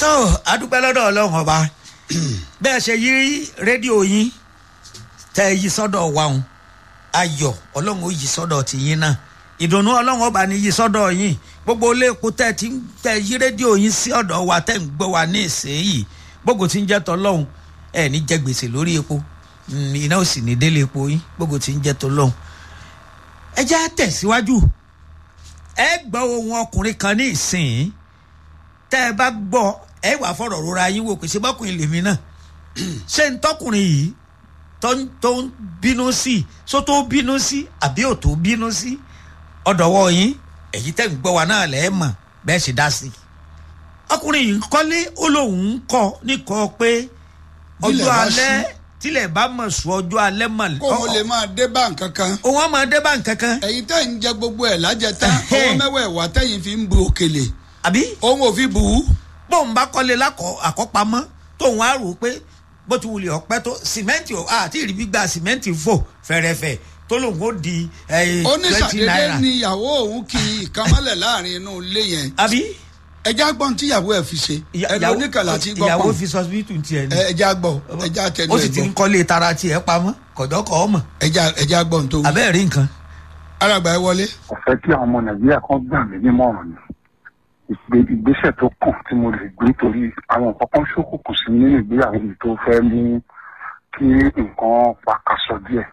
tó adúpẹ́ lọ́dọ̀ ọlọ́run ọba bẹ́ẹ̀ ṣe yí rédíò yín tẹ́ ẹ yí sọ́dọ̀ wa òun ayọ̀ ọlọ́run ó yí sọ́dọ̀ tìyín náà ìdùnnú ọlọ́run ọba ní yí sọ́dọ̀ yín gbogbo ilé epo tẹ́ ẹ ti ń tẹ́ yí rédíò yín sí ọ̀dọ̀ wa tẹ́ ń gbọ́ wa ní ìsẹ́yìí gbogbo tí ń jẹ́ tọ́lọ́run ẹ̀ ní jẹ gbèsè lórí epo iná ò sì ní délé epo yín gbogbo tí ń jẹ́ tọ́lọ́run ẹ jẹ́ tẹ̀síwájú ẹ gbọ́ ohun ọkùnrin kan ní ìsìn tẹ́ ẹ bá gbọ́ ẹ wà fọ̀rọ̀ rora yín wò pé ṣé bọ́kùnrin lèmi náà ṣé ń tọkùnrin yìí tó ń tó ń bínú sí só tó bínú sí àbí ò tó bínú sí ọ̀dọ̀wọ́ yín èyí tẹ́ ń gbọ́ wa náà lẹ́ẹ̀ mọ̀ bẹ́ẹ̀ ṣe dá sí i ọkùnrin yìí ń kọ́lé ó lóun ń kọ́ níkọ́ pé ọjọ́ bá alẹ́ ṣú. tílẹ̀ bá mọ̀ sùn ọjọ́ alẹ́ mọ̀ kó o lè máa dé bá nǹkan kan òun á máa dé bá nǹkan kan ẹ̀yin tẹ́ ń jẹ gbogbo ẹ̀ lájẹta Ẹhẹ́. ọwọ́ mẹ́wẹ̀ẹ̀wá tẹ́yìn fi ń bu òkèlè àbí òun ò fi bù ú bóun bá kọ́lé lákọ̀ àkọ́pamọ́ tóun á rò ó pé bó ti wulẹ̀ ọ̀pẹ́ tó sìmẹ́ǹtì ò àti ìrì gbígbà sìmẹ́ǹtì fò fẹ̀rẹ̀fẹ̀ tó lòun ó di twenty oníṣàdédé naira ni ìyàwó òun kì í ìkàmọ́lẹ̀ láàrin inú ilé yẹn àbí ẹja gbọ́n tí ìyàwó ẹ̀ fi ṣe ẹ̀rọ oníkàlà tí gbọ́ ìyàwó pọ̀ fi sọsibítù tiẹ̀ ni ẹja gbọ́ ẹja tẹnu ó ẹ̀ sì ti ń gbọ́ kọ́lé tara tiẹ̀ pamọ́ kọ̀dọ́kọ̀ ọmọ ẹja ẹja gbọ́n tó wù. abẹ́ẹ̀ rí nǹkan. alàgbà ẹ wọlé kò fẹ́ kí àwọn ọmọ nàìjíríà kan gbà mí nímọ̀ràn ni ìgbé- ìgbésẹ̀ tó kàn tí mo lè gbé torí àwọn nǹkan kan ṣókùnkùn sí nínú ìgbéyàwó mi tó fẹ́ mú kí nǹkan pàkàṣọ díẹ̀.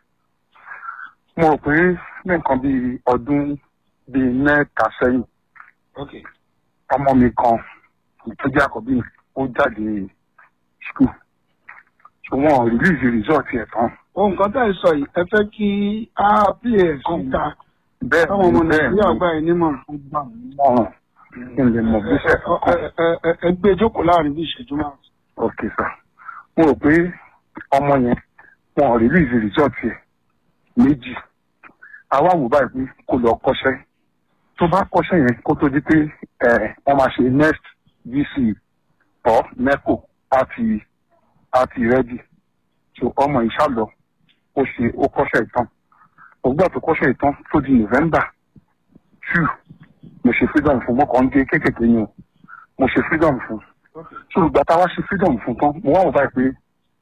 mo rò pé ní nǹkan bíi ọdún bíi mẹ́ta sẹ́yìn ọmọ mi kan tó jẹ́ àkọ́bí mi ó jáde skul ṣùgbọ́n rìlíìsì rìsọ́ọ̀tì ẹ̀ tán ohun kan tá ì sọ yìí ẹ fẹ́ kí á ps ta bẹ́ẹ̀ táwọn ọmọ ni bẹ́ẹ̀ nàìjíríà gbà yín nímọ̀ ó gbà mí mọ̀ràn kí n lè mọ̀ gbésẹ̀ tó kàn. Ẹ- ẹ- ẹ- ẹ gbé jókòó láàrin bí ìṣẹ́jú márùn. ok sir mo rò pé ọmọ yẹn wọn ò release result yẹ méjì àwa wò báyìí pé kó lọ kọ́ṣẹ́ tó bá kọ́ṣẹ́ yẹn kó tó di pé ẹ wọ́n máa ṣe next vc or neco àti àti ready so ọmọ yìí ṣàlọ ó ṣe ó kọ́ṣẹ́ ìtàn ògbà tó kọ́ṣẹ́ ìtàn tó di november two mo ṣe freedom fún mọ́kàn gé kéékèèké yẹn o mo ṣe freedom fún so ìgbà tá a wá ṣe freedom fún tán mo wá wò báyìí pé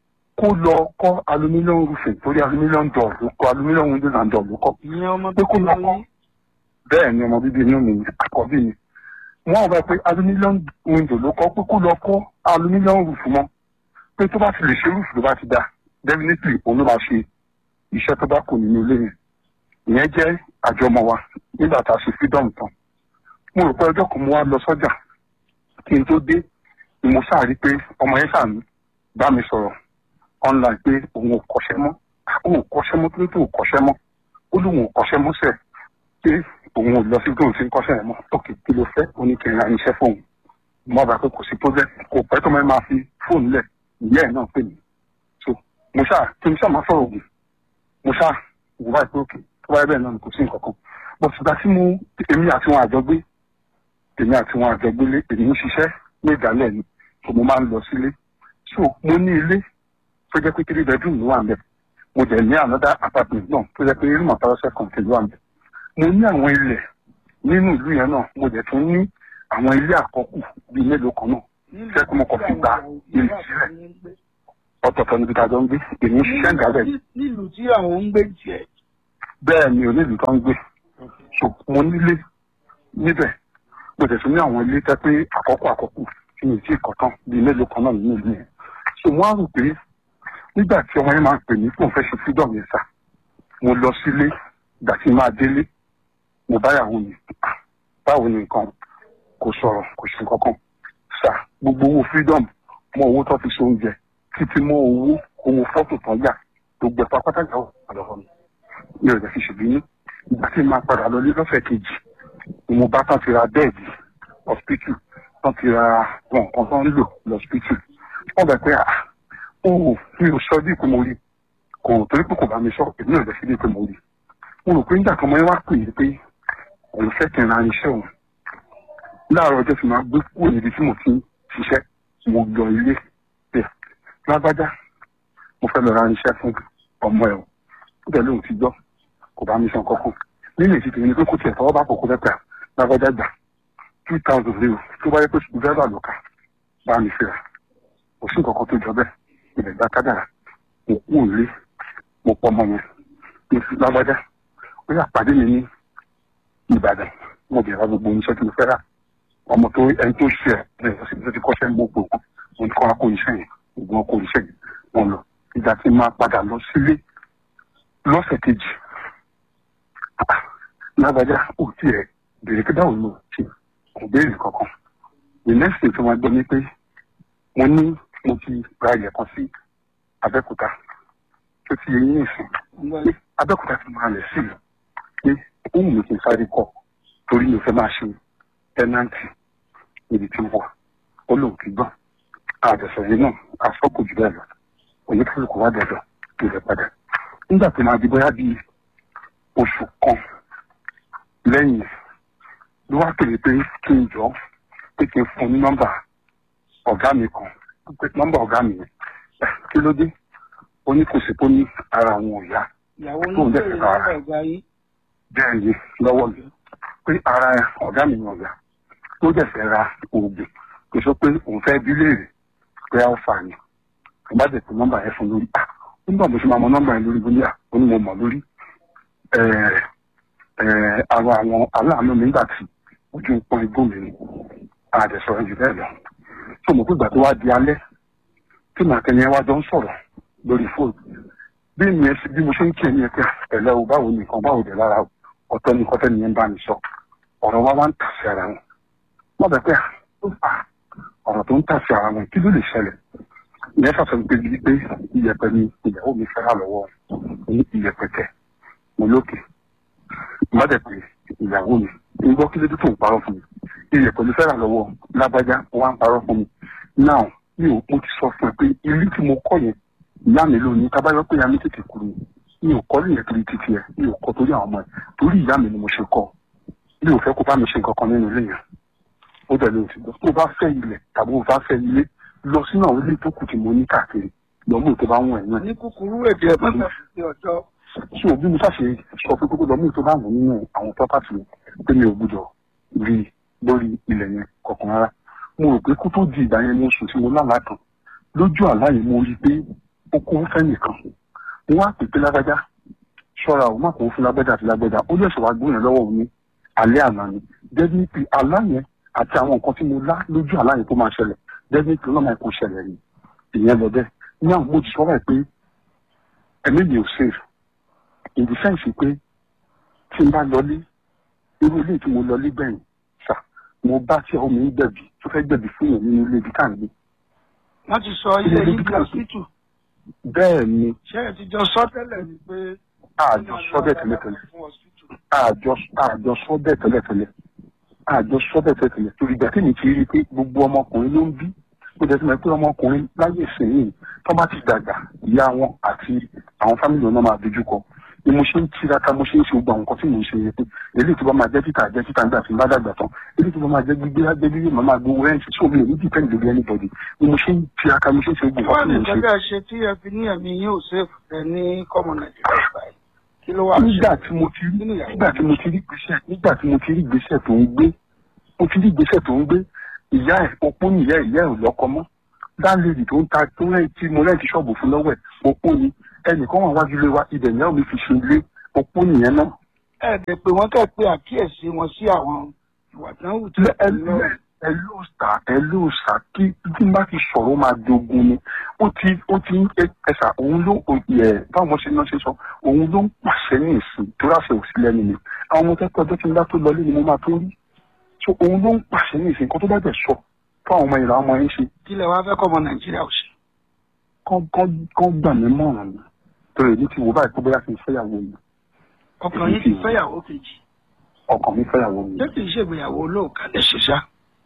kó lọ kọ́ aluminium roofing torí aluminium door ló kọ́ aluminium windows and door ló kọ́ ìyẹn ọmọ pé kó lọ kọ́ bẹ́ẹ̀ ni ọmọ bíbí inú mi ni àkọ́bí mi wọ́n wò báyìí pé aluminium window ló kọ́ pé kó lọ kọ́ aluminium roof mọ́ pé tó bá ti lè ṣe roof ló bá ti dá definitely òun ló máa ṣe iṣẹ́ tó bá kù nínú ilé yẹn ìyẹn jẹ́ àjọmọ̀ wa nígbà tá a ṣe freedom tán mo rò pé ọjọ́ kan mo wá lọ sọ́jà kí n tó dé ni mo sáà rí pé ọmọ yẹn sáà ń bá mi sọ̀rọ̀ online pé òun ò kọ́ṣẹ́ mọ́ òun ò kọ́ṣẹ́ mọ́ tó tó ò kọ́ṣẹ́ mọ́ ó lóun ò kọ́ṣẹ́ mọ́ sẹ̀ pé òun ò lọ sí tóun ti ń kọ́ṣẹ́ yẹn mọ́ tókè kí ló fẹ́ oníkẹrin àníṣẹ́ fóun mo bá pé kò sí problem kò pẹ́ tó máa máa fi fóònù lẹ̀ ìyá ẹ̀ náà pè mí so mo ṣáà kí n ṣáà máa sọ̀rọ̀ ògùn mo ṣáà wò báyìí pé òkè tó báyìí bẹ́ẹ̀ náà ni kò sí nǹkan kan bó ṣùgbọ́n tí mo èmi àti wọn àjọgbé èmi àti wọn àjọgbélé èmi ń ṣiṣẹ́ ní ìdálẹ̀ ni so mo máa ń lọ sílé so mo ní ilé tó jẹ́ pé three bedroom ló wà ń bẹ̀ mo dẹ̀ ní another apartment náà tó jẹ́ pé room àtàwọ̀sẹ̀ kan ló wà ń bẹ̀ mo ní àwọn ilẹ̀ nínú ìlú yẹn náà mo dẹ̀ tún ní àwọn ilé àkọ́kù bíi mélòó kan náà jẹ́ pé mo kàn fi gba ilé sílẹ̀ ọ̀tọ̀ọ̀tọ̀ níbi tá a jọ ń gbé èmi ń ṣiṣẹ́ ìdálẹ̀ ni nílùú tí àwọn ń gbé tiẹ̀. bẹ́ẹ̀ ni onílùú tó ń gbé so mo nílé níbẹ̀ mo tẹ̀ tún ní àwọn ilé tẹ́ pé àkọ́kọ́ àkọ́kù tí mi ò tí ì kọ́ tán bíi mélòó kan náà nínú ìlú yẹn so mo á rò pé nígbà tí ọmọ yẹn máa ń pè mí fóun fẹ́ ṣe freedom yẹn sà mo lọ sílé ìgbà tí máa délé mo báyàwó mi "Ah, báwo ni nǹkan kò sọ̀rọ̀ kò ṣe nǹkan kan sà gbogbo owó freedom mọ owó tó fi so oúnjẹ títí mọ owó owó fọ́tò tán yà gbogbo ẹ̀fọ́ pátákà ó wà lọ́wọ́ mi mi ò lè fi ṣèbínú ìgbà tí máa padà lọ ní lọ́sẹ̀ kejì ni mo bá tán ti ra bẹ́ẹ̀dì hospital tán ti ra wọn nǹkan tán ń lò lọ́spítù wọ́n bẹ̀ pé ah ó mi ò sọ bí pé mo rí kò torí pé kò bá mi sọ èmi ò lè fi bí pé mo rí mo rò pé nígbà kan mo wá pè é pé òun fẹ́ kí n ra iṣẹ́ òun láàárọ̀ ọjọ́ tí máa gbé kúrò níbi tí mo ti ń ṣiṣẹ́ mo lọ ilé bẹ́ẹ̀ lágbájá mo fẹ́ lọ ra iṣẹ́ fún ọmọ ẹ̀ o ó dẹ̀ lóun ti gbọ́ kò bá mi san kọ́kọ́ nínú èsì tèmi ni pé kò tiẹ̀ tọwọ́ bá kókó mẹ́ta lágbájá gbà two thousand zero tó bá yẹ pé sùkúl dráìvà ló kà bá mi fìrà kò sí nǹkan kan tó jọ bẹ́ẹ̀ ilẹ̀ gba kádàrà mo kú òlé mo pọ̀ ọmọ yẹn mo fi lágbájá ó yà pàdé mi ní ìbàdàn mo bẹ̀rẹ̀ wá gbogbo oníṣẹ́ tí mo fẹ́ rà ọmọ tó ẹni tó ṣe ẹ̀ ẹ̀ ọ̀sẹ̀ tó ti kọ́ṣẹ́ ń gbogbo mo ní kọ́ wá kó iṣẹ́ yẹn ògùn ọkọ̀ iṣẹ́ yẹn wọn lọ ìgbà tí máa padà lọ sílé lọ́sẹ̀ kejì lágbájá ò tiẹ̀ bèrè pé báwo ló ṣe kò béèrè kankan the next thing tí wọ́n gbọ́ ni pé mo ní mo ti ra ilẹ̀ kan sí abẹ́òkúta tó ti yẹ yín ìsìn pé abẹ́òkúta ti máa lẹ̀ sí mi pé òun mi kì í sáré kọ torí mi ò fẹ́ máa ṣe tẹ́nàntì níbi tí ó wà ó lóun ti gbọ́ àjọsọ yìí náà àfọ́kù jù bẹ́ẹ̀ lọ oníkálukú wá dẹ̀dọ̀ ìrẹ̀ padà nígbà tó máa di bóyá bíi oṣù kan lẹ́yìn ló wá pèrè pé kí n jọ pé kí n fún un ní nọ́mbà ọ̀gá mi kan pé nọ́mbà ọ̀gá mi yẹn kí ló dé ó ní kò sí tó ní ara àwọn ò yá ìyàwó tó ń ní dẹ̀ bèrè fẹ́ ká lọ́wọ́ ọ̀gá yín bẹ́ẹ̀ ni lọ́wọ́ mi pé ara ọ̀gá mi ni ọ̀gá tó dẹ̀ fẹ́ ra oògùn kò sọ pé òun fẹ́ bí léèrè pé a ó fà ní kò bá dẹ̀ pé nọ́mbà yẹn fún lórí ah nígbà mo ṣe máa mọ nọ́mbà yẹn lórí bóyá ó ní mo mọ̀ lórí ẹ̀ẹ́ ẹ̀ẹ́ àwọn àwọn aláàánú mi nígbà tí ojú ń pọ́n igbó mi ni àdẹ̀sọ̀rọ̀ jù bẹ́ẹ̀ lọ tó mọ̀ pé ìgbà tó wá di alẹ́ tí màkẹ́ni ẹ wá jọ ń sọ̀rọ̀ lórí fóònù bí mi ẹ ṣe bí mo ṣe ń kí ẹni ẹ pé ẹ̀lẹ́ o báwo ni nǹkan báwo dẹ̀ lára o ọ̀tọ̀ ni kọ́tẹ́ nìyẹn bá mi sọ ọ̀rọ̀ wa wá ń tà sí ara wọn wọ́n bẹ̀ pé ó fà ọ̀rọ̀ tó ń tà sí ara wọn kí ló lè ṣẹlẹ̀ ìyẹn ṣàṣọ pé bíi pé iyẹ̀pẹ̀ ni ìyàwó mi fẹ́ràn lọ́wọ́ ní iyẹ̀pẹ̀ tẹ̀ mo lókè má dẹ̀ pé ìyàwó mi ń gbọ́ kí lójú tó ń parọ́ fún mi iyẹ̀pẹ̀ ló fẹ́ràn lọ́wọ́ lágbájá ó wá ń parọ́ fún mi náà mi ò mo ti sọ fún ẹ pé ilé tí mo kọ́ yẹn ìyá mi ló ní tábàyọ pé ìyá mi tètè kú ni mi ò kọ́ nìyẹn torí títí ẹ mi ò kọ́ torí àwọn ọmọ ẹ torí ìyá mi ni mo ṣe kọ́ mi ò fẹ́ kó bá mi ṣe nǹkan kan nínú ilé yẹn ó dẹ̀ ló ti gbọ́ tó bá fẹ́ ilẹ̀ tàbí o bá fẹ́ ilé lọ sínú àwọn ilé tó kù tí mo ní káàkiri lọ́mú tó bá wọ̀n ẹ̀ náà ní kúkúrú èdè mọ́tò sí ọjọ́ so bí mo ṣàṣe sọ pé kókó lọ́mú tó bá wọ̀n nínú àwọn pọ́pátì yẹn pé mi ò gbúdọ̀ rí i lórí ilẹ̀ yẹn kọ̀ọ̀kan rárá mo rò pé kó tó di ìgbà yẹn mo sùn tí mo lálàá kan lójú àlá yìí mo rí i pé ó kó fẹ́ nìkan mo wá pè pé lágbájá ṣọ́ra ò má kó fún lágbájá àti lágbájá ó lè ṣèwà gbóyàn lọ́wọ́ òun ní alẹ́ àná ni definitely àlá yẹn àti àwọn nǹkan tí mo lá lójú àlá yẹn tó máa ṣẹlẹ̀ definitely lọ́mọ ẹ̀kọ́ ṣẹlẹ̀ ni ìyẹn lọ bẹ́ẹ̀ ní àwọn mo ti sọ báyìí pé ẹ̀mí mi ò safe in the sense pé tí n bá lọlé irú ilé tí mo lọlé gbẹ̀yìn sà mo bá tí ọmọ mi ń gbẹ̀bí tó fẹ́ gbẹ̀bí fún yẹn nínú ilé ibi tá à ń gbé wọ́n ti sọ ilé yìí di ọ̀sìtù bẹ́ẹ̀ ni ṣé ẹ ti jọ sọ tẹ́lẹ̀ ni pé àjọ sọ bẹ́ẹ̀ tẹ́lẹ̀tẹ́lẹ̀ àjọ àjọ sọ bẹ́ẹ̀ tẹ́lẹ̀tẹ́lẹ̀ àjọ sọ bẹ́ẹ̀ tẹ́lẹ̀tẹ́lẹ̀ torí ìgbà tí mi ti rí i pé gbogbo ọmọkùnrin ló ń bí ó jẹ́ sọ́mọ́ pé ọmọkùnrin láyé ìsìn tó bá ti dàgbà ìyá wọn àti àwọn fámìlì wọn náà máa dojú kọ ni mo ṣe ń tiraka mo ṣe ń ṣe gbogbo àwọn nǹkan tí mo ń ṣe yẹn pé eléyìí tó bá máa jẹ́ títà jẹ́ títà nígbà tí n bá dàgbà tán eléyìí tó bá máa jẹ́ gbígbé jẹ́ gbígbé màá máa gbowó rẹ́ǹtì tí omi ò ní dìpẹ́ǹdì lórí anybody ni mo ṣe ń tiraka mo ṣe ń ṣe gbogbo wọ́n nǹkan tí ní mo ń ṣe. ìgbẹ́jọ́ ṣe tí ẹ fi ní ẹ̀mí yín ò ṣèfù tẹ ní kọ́mọ nàìjíríà báyìí kí ló wà nígbà tí mo ti rí nígbà tí mo ti rí gbèsè nígbà tí mo ti rí gbèsè tó ń gbé mo ti rí gbèsè tó ń gbé ìyá ẹ̀ opó ni ìyá ẹ̀ ìyá ẹ̀ ò lọ́kọ mọ́ dáńlẹ́dì tó ń ta tó rẹ̀ tí mo rẹ̀ ti ṣọ́ọ̀bù fún lọ́wọ́ ẹ̀ opó ni ẹnìkan wà wájú lé wa ibẹ̀ ìyá mi fi ṣe ilé opó nìyẹn náà. ẹ dẹ̀ pé wọ́n kẹ́ pé àkíyèsí wọn sí àwọn ìwà tí wọ́n wù tí ẹ ló ẹ ló sà ẹ ló sà kí tí n bá ti sọ̀rọ̀ ó máa dogun ni ó ti ó ti ń ẹsà òun ló ẹ báwọn ṣe náà ṣe sọ òun ló ń pàṣẹ ní ìsìn tó ráṣẹ òsì lẹ́nu mi àwọn ọmọ kẹ́kọ̀ọ́ ọjọ́ tí n bá tó lọlé ni mo máa tó rí so òun ló ń pàṣẹ ní ìsìn kan tó bá bẹ̀ sọ fún àwọn ọmọ ìlà ọmọ yẹn ṣe kí lẹ wá fẹ́ kọ́mọ nàìjíríà ò ṣe. kán kán kán gbà mí mọ̀ràn ni torí èmi ti wò báyìí pé bóyá kí n fẹ́yàwó mi ọkàn yín ti fẹ́yàwó kejì ọkàn mi fẹ́yàwó mi ṣé kì í ṣègbéyàwó olóòkà lè ṣe ṣá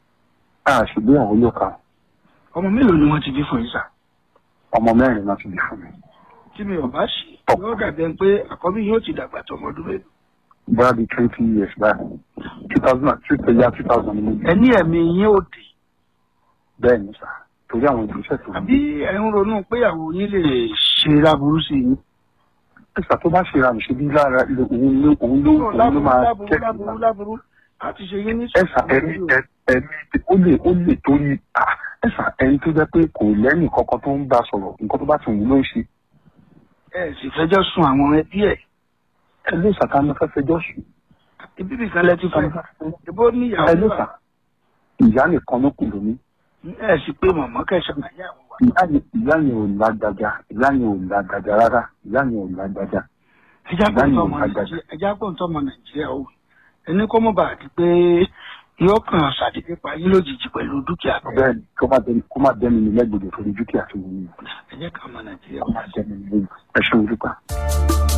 a ṣègbéyàwó yóò ká ọmọ mélòó ni wọ́n ti bí fún yín sá ọmọ mẹ́rin náà ti bí fún mi tí mi ò bá ṣe yóò dàbí ẹni pé àkọ́bí yóò ti dàgbà tó ọmọ ọdún mélòó. bóyá bíi twenty years báyìí two thousand and two thousand two thousand ni mo bí ẹni ẹ̀mí yín ò dé bẹ́ẹ̀ ni sà torí àwọn ìgbésẹ̀ tó ń àbí ẹ̀ ń ronú pé ìyàwó yín lè ṣe láburú sí yín. ẹ̀sà tó bá ṣe ra mi ṣe bí lára ilé òun ló òun ló òun ló láburú máa láburú kẹ́kọ̀ọ́ láburú láburú láti ṣe yín ní ẹ̀sà ẹ̀mí ẹ̀mí ó lè ó lè torí à ẹ sà ẹni tó jẹ́ pé kò lẹ́yìn kankan tó ń bá sọ̀rọ̀ nǹkan tó bá ti wù ló ń ṣe ẹ sì fẹjọ́ sùn àwọn ẹbí ẹ̀ ẹ ló sàkánú fẹ́ fẹjọ́ sùn ibi nìkan lẹ ti fẹ́ ìbò ẹ ló níyàwó sà ìyá nìkan ló kù lóní ẹ sì pé mọ̀mọ́ kẹsàn-án àyàwó wa. ìyá yẹn ìyá yẹn ò lágbájá ìyá yẹn ò lágbájá rárá ìyá yẹn ò lágbájá ẹjá Ìyá yẹn gbọ́ntọ́ ò ọmọ lágbájá. nàìjíríà ẹjá gbọ́ntọ́ ọmọ nàìjíríà o ẹni kó mọ̀ bá a di pé yóò kàn ṣàdédé pa yín lójijì pẹ̀lú dúkìá tó bẹ́ẹ̀ ni kó má dẹni kó má dẹni ní lẹ́gbẹ̀dẹ̀ torí dúkìá tó wù mí ẹjẹ́ kan ọmọ nàìjíríà kó má dẹni ní lẹ́gbẹ̀dẹ̀ ẹ ṣe olùkọ́.